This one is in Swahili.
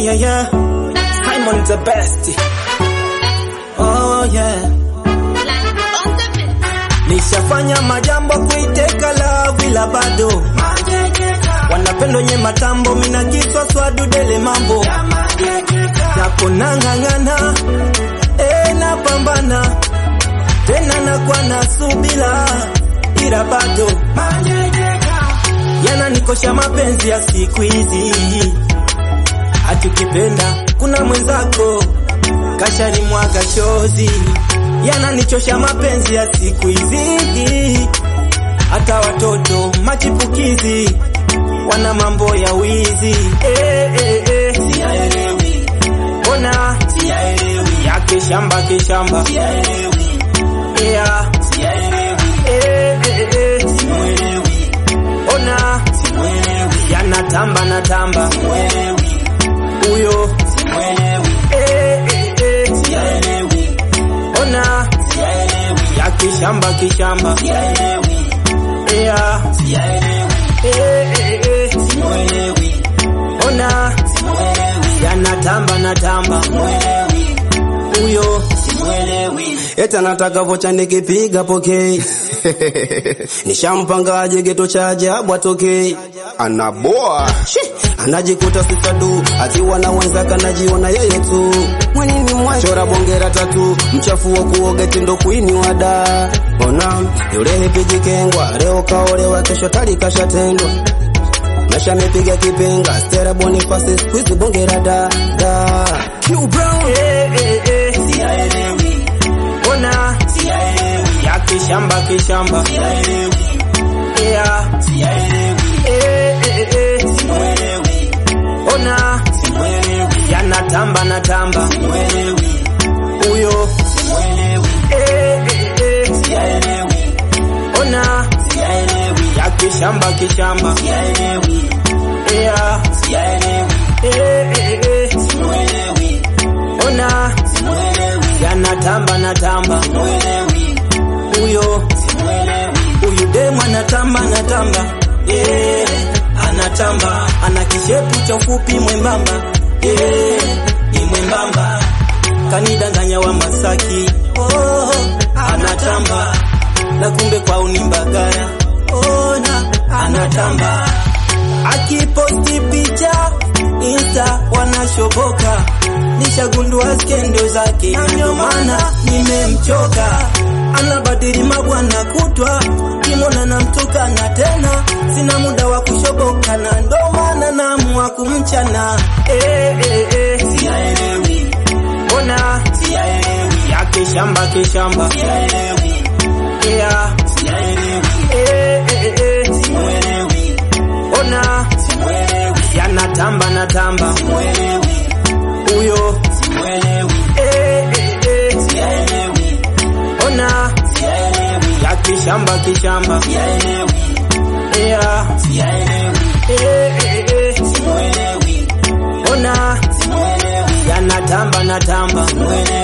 yeah, yeah. Simon the best. Oh yeah. Nishafanya majambo kuiteka love ila bado wanapendo nye matambo mina kiswa swadu dele mambo japo nang'ang'ana e napambana tena nakuwa na subila ila bado yananikosha mapenzi ya siku hizi atukipenda kuna mwenzako kashari mwaga chozi yananichosha mapenzi ya siku hizi hata watoto machipukizi wana mambo ya wizi eh, eh, eh. Siyaelewi. Ona siyaelewi yake shamba kishamba siyaelewi yeah. siyaelewi eh, eh, eh. simuelewi ona simuelewi yanatamba na tamba simuelewi huyo simuelewi eh, eh, eh. siyaelewi ona siyaelewi yake shamba kishamba siyaelewi yeah. siyaelewi eh, eh, eh. simuelewi ona simuelewi yanatamba na tamba simuelewi huyo simuelewi Eti anataka vocha nikipiga pokei nishampangaje geto cha ajabu atokei anaboa Shi! anajikuta sifadu akiwa na wenzake anajiona yeye tu mwanini mwachora bongera tatu mchafu wa kuoga tindo kuini wada ona yule hipijikengwa leo kaolewa kesho tali kashatendwa Mesha mepiga kipenga Stera Boniface squeeze bongera da da Q Brown eh, eh, eh. siyaelewi ona siyaelewi yake shamba kishamba siyaelewi yeah. siyaelewi eh, eh, eh. simuelewi ona simuelewi yanatamba na tamba simuelewi huyo simuelewi eh, eh, eh. siyaelewi ona siyaelewi yake shamba kishamba siyaelewi yeah. siyaelewi eh, eh, eh. simuelewi ona simuelewi yanatamba na tamba simuelewi huyo simuelewi huyu demu anatamba anatamba yeah. anatamba ana kishepu cha ufupi mwembamba yeah. ni mwembamba kanidanganya wa Masaki oh, anatamba na kumbe kwao ni Mbagara ona anatamba akiposti picha insta wanashoboka nishagundua skendo zake ndio maana nimemchoka anabadili mabwana kutwa kimona na mtukana tena sina muda wa kushoboka na ndo maana naamua kumchana eh, eh, eh. siyaelewi ona siyaelewi yake shamba kishamba siyaelewi yeah. siyaelewi eh, eh, eh. simuelewi ona simuelewi yanatamba na tamba simuelewi huyo simuelewi eh, eh, eh. siyaelewi ona siyaelewi yake shamba kishamba siyaelewi yeah. siyaelewi eh, eh, eh. simuelewi ona simuelewi yanatamba na tamba simuelewi